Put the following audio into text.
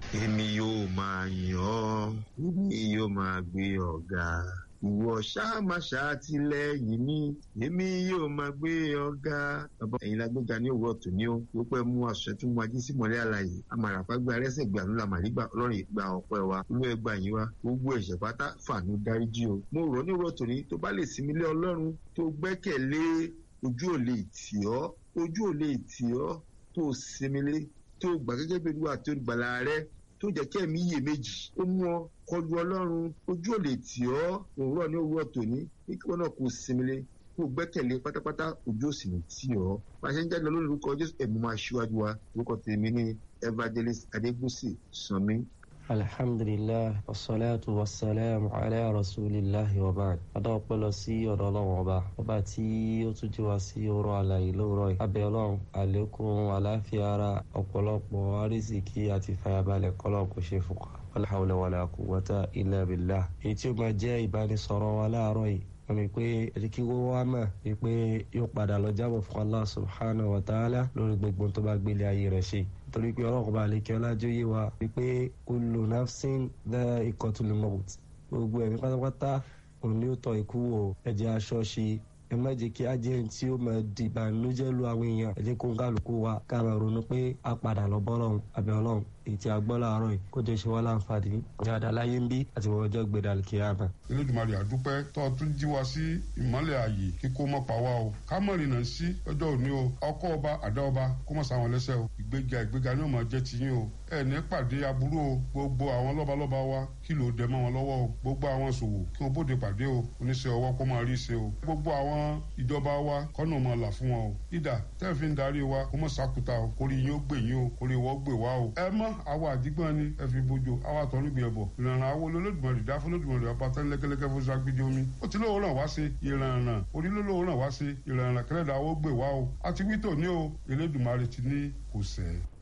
èmi yóò máa yàn ọ́ èmi yóò máa gbé ọ̀gá ìwọ ṣáà má ṣàtìlẹ́yìn mi èmi yóò máa gbé ọ̀gá. bàbá ẹ̀yin la gbéga ní òwúrọ̀ tó ní ó ó pẹ́ mú aṣọ tó mú ají sí mọ́lẹ́ àlàyé amàràpá gba arẹ́sẹ̀ gbà ló la màrí gbà ọlọ́run ìgbà ọ̀pẹ́ wa olú ẹgbà yín wa gbogbo ẹ̀ṣẹ̀ pátá fàánú dáríjì o. mo rọ̀ ní òwúrọ̀ tó ní tó bá lè sinmi lé ọlọ́run tó gbẹ́kẹ̀lé ojú ò lè tì ọ́ ojú ò lè tì ọ́ tó sinmi lé tó gbà gẹ́gẹ́ bí olúwa tó gbàlà rẹ tó jẹ́ kí ẹ̀mí iyè méjì ó mú ọ kọlu ọlọ́run ojú ò lè tì ọ́ òwúrọ̀ ní òwúrọ̀ tòní kí wọn náà kó sinmi lé kó gbẹ́kẹ̀lé pátápátá ojú ò sì ní tì ọ́ bá a ṣe ń jáde lọ lórí orúkọ jésù ẹ̀mú máa ṣíwájú wa orúkọ tèmi ní evangelist adégúsì sanmi alhamdulilah wasalaatu wasalaamu ala rasulillahi wa baad adá ọpẹ́ lọ sí ọ̀dọ̀ Ọlọ́run ọba ọba tí ó tún jí wa sí ọ̀rọ̀ àlàyé lóòrọ̀ yìí abẹ́ Ọlọ́run àlékún àlàáfíà ara ọ̀pọ̀lọpọ̀ àrísìkí àti fàyàbalẹ̀ kọlọ kò ṣe fún wa wala hawla wala quwwata illa billah èyí tí ó máa jẹ́ ìbánisọ̀rọ̀ wa láàárọ̀ yìí wọ́n ní pé ẹ̀ríkí wọ́n wá mọ̀ ní pé yóò padà lọ jábọ̀ fún Allah subhanahu wa ta'ala lórí gbogbo tó bá gbélé ayé rẹ̀ ṣe torí pé ọlọ́run bá lè kí ọlájú yé wa wípé kullu nafsin dha'iqatul maut gbogbo ẹ̀mí pátápátá òun ni ó tọ́ ikú wò ẹ̀jẹ̀ aṣọ ṣe ẹ má jẹ́ kí ajẹ́ tí ó máa di ìbànújẹ́ lu àwọn èèyàn ẹ jẹ́ kó ń kálukú wa ká máa ronú pé a padà lọ bọ́ lọ́hùn àbẹ̀ ọlọ́run èyí tí a gbọ́ láàárọ̀ yìí kó jẹ́ ṣe wá láǹfààní dáadáa láyé ń bí àti wọ́n ọjọ́ gbé dàlùkì àmà. Elédùmarè àdúpẹ́ tó o tún jí wa sí ìmọ́lẹ̀ ààyè kíkó mọ́ pa wá o ká mọ̀ rìnnà sí ọjọ́ òní o ọkọ ọba àdá ọba kó mọ̀ sáwọn lẹ́sẹ̀ o ìgbéga ìgbéga ni ó máa jẹ́ tiyín o ẹ ní pàdé aburú o gbogbo àwọn lọ́balọ́ba wa kí ló dẹ mọ́ wọn lọ́wọ́ o gbogbo àwọn ṣòwò kí wọ́n bóde pàdé o oníṣẹ́ ọwọ́ kó máa rí ṣe o gbogbo àwọn ìjọba wa kọ́nà máa là fún wọn o ìdá tẹ́ fi ń darí wa kó mọ̀ sákùtà o kórè yín ó gbè yín o kórè wọ́n gbè wá o ẹ mọ́ àwọn àdìgbọ́n ni ẹ fi bójú àwọn àtọ́nugbìn ẹ̀bọ̀ ìrànràn àwọn olólùmọ̀rì dá fún olódùmọ̀rì ọba tán lẹ́gẹ́lẹ́gẹ́ fún sagbidi omi ó ti lóò ràn wá sí ìrànràn onílólóò ràn wá sí ìrànràn kẹlẹ́dà ó gbè wá o àti wítò ní o Elédùmarè ti ní kò sẹ́ẹ̀.